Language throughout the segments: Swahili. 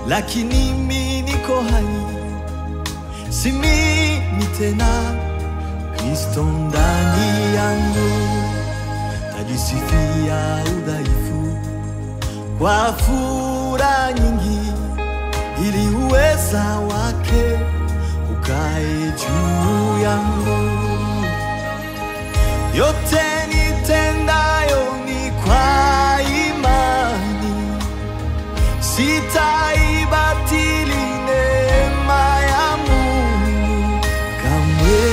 lakini mi niko hai, si mimi tena, Kristo ndani yangu, tajisifia udhaifu kwa furaha nyingi, ili uweza wake ukae juu yangu. Yote nitendayo ni kwa imani, sitaibatili neema ya Mungu kamwe.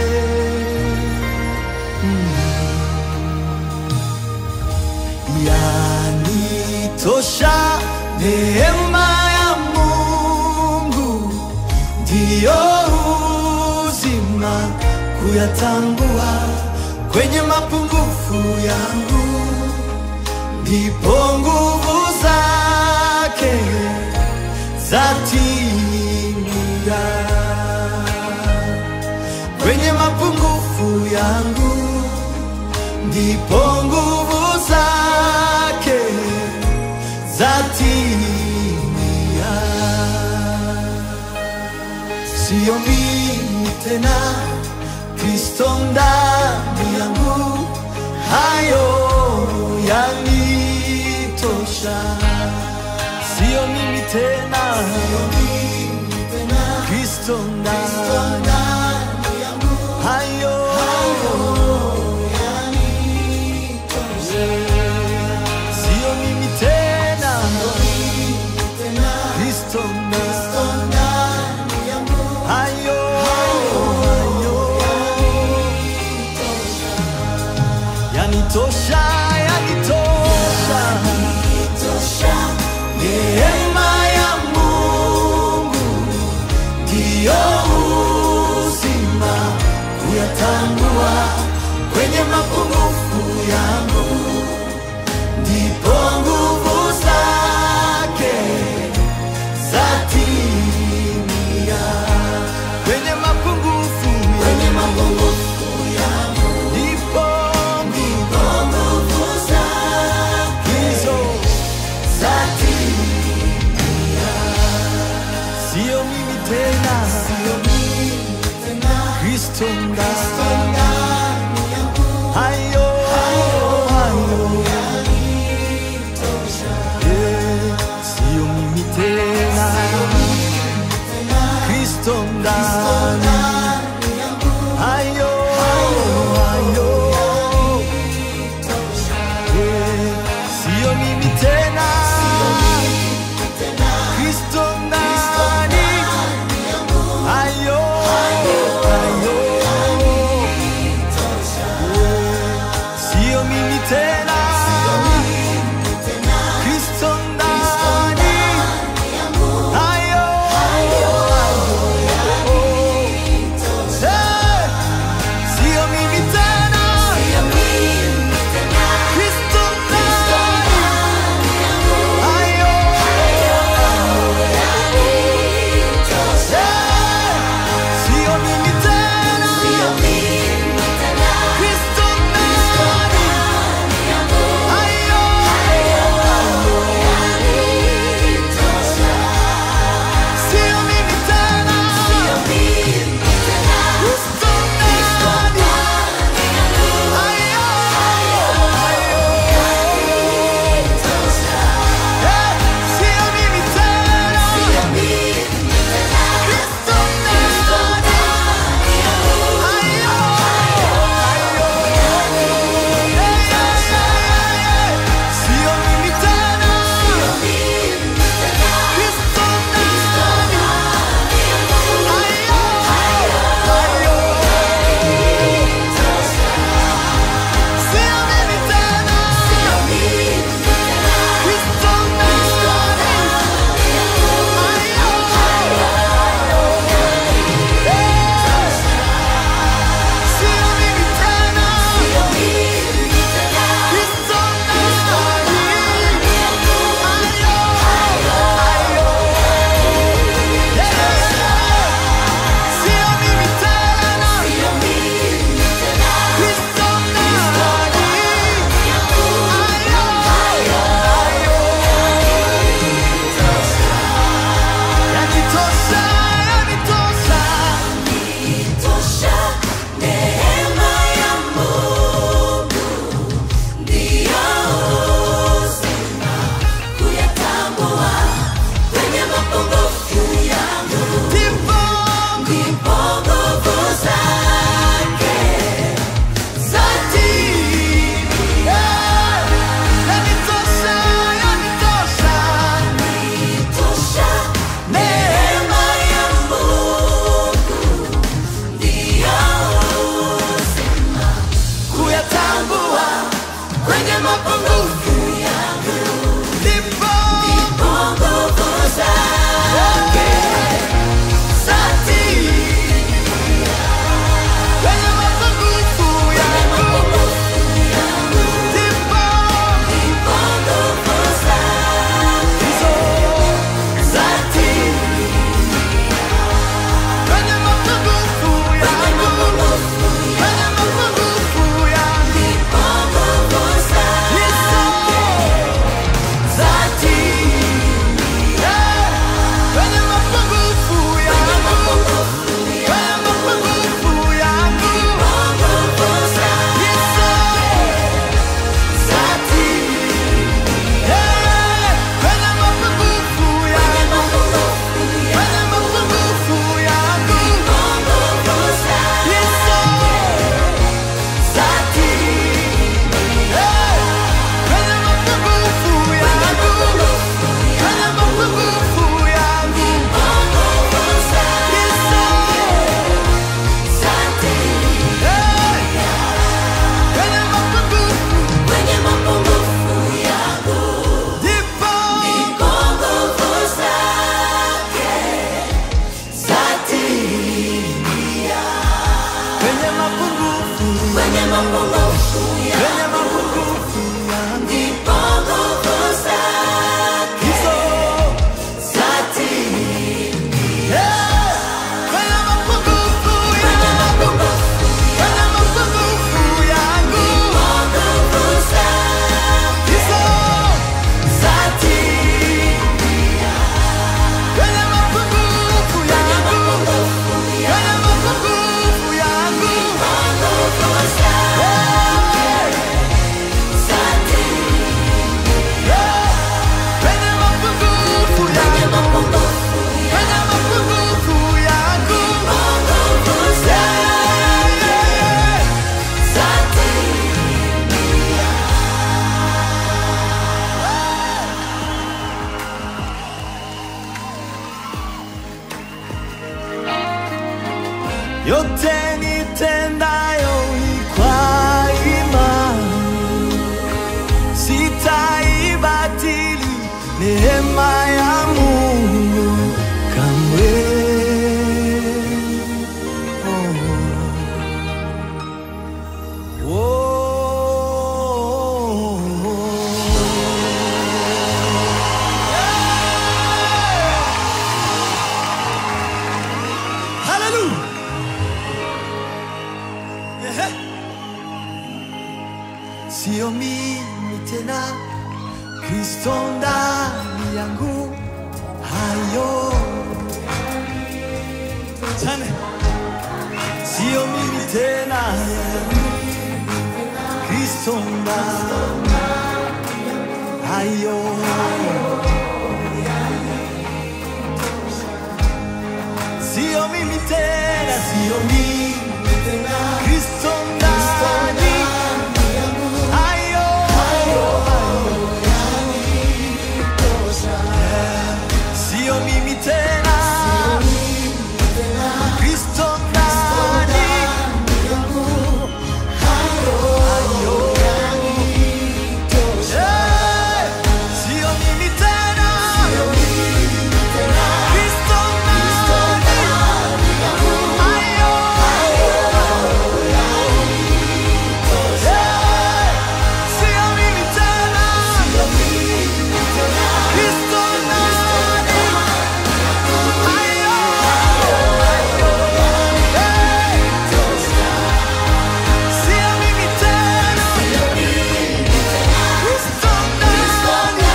Yanitosha neema ya Mungu, ndiyo uzima kuyatambua kwenye mapungufu yangu, ndipo nguvu zake zatimia kwenye mapungufu yangu, ndipo nguvu zake zatimia. Sio mimi tena, Kristo ndani yangu, hayo yanitosha. Sio mimi tena, Kristo ndani hayo sio mimi tena, Kristo ndani hayo hayo yanitosha, yanitosha neema ya Mungu ndiyo uzima kuyatambua kwenye mapungufu yangu, ndipo nguvu zake zatimia kwenye mapungufu kwenye mapungufu yangu, ndipo ndipo nguvu zake hizo zatimia. Sio mimi tena, sio mimi tena, Kristo ndani hayo hayo Eh, sio mimi tena, Kristo ndani hayo hayo Eh, sio mimi tena, Kristo ndani hayo hayo yote nitendayo ni kwa imani, sitaibatili neema ya Mungu kamwe. Oh. Hallelujah. Ehe. Sio mimi tena, Kristo ndani yangu, hayo Chane. Sio mimi tena, Kristo ndani hayo Sio mimi tena, sio mimi tena, Kristo ndani hayo Sio mimi tena, Kristo ndani hayo Eh, Sio mimi tena, Kristo ndani hayo Eh, Sio mimi tena, Kristo ndani Sio mimi tena, Kristo ndani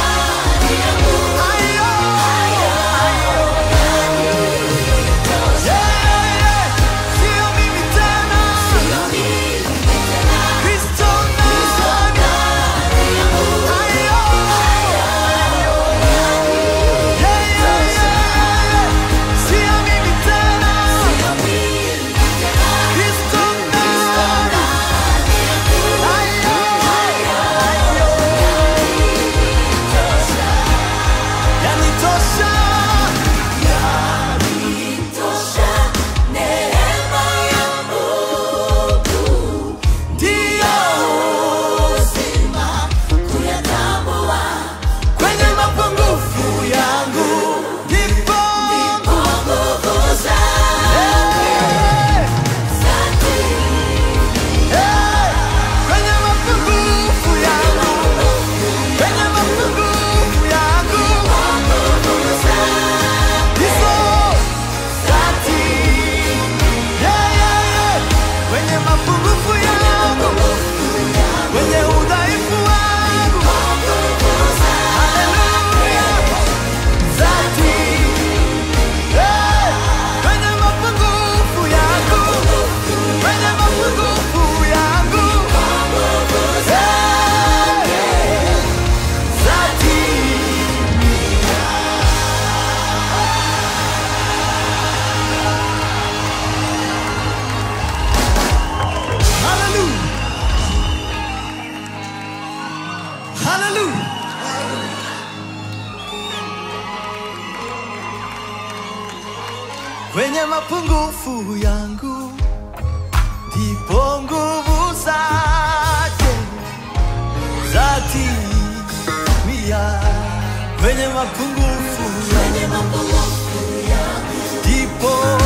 Sio mimi tena, Kristo ndani Sio mimi tena, Kristo ndani yanitosha ndio kwenye mapungufu yangu ndipo Eh, eh, kwenye mapungufu yangu kwenye mapungufu yangu hizo dhati Yeah, yeah, yeah. kwenye mapungufu yangu kwenye udhaifu wangu Haleluya. Dhati. Yeah. kwenye mapungufu yangu kwenye mapungufu yangu Yeah. Dhati. Hallelujah. Hallelujah. Kwenye mapungufu yangu ndipo nguvu zake zatimia. Kwenye mapungufu yangu ndipo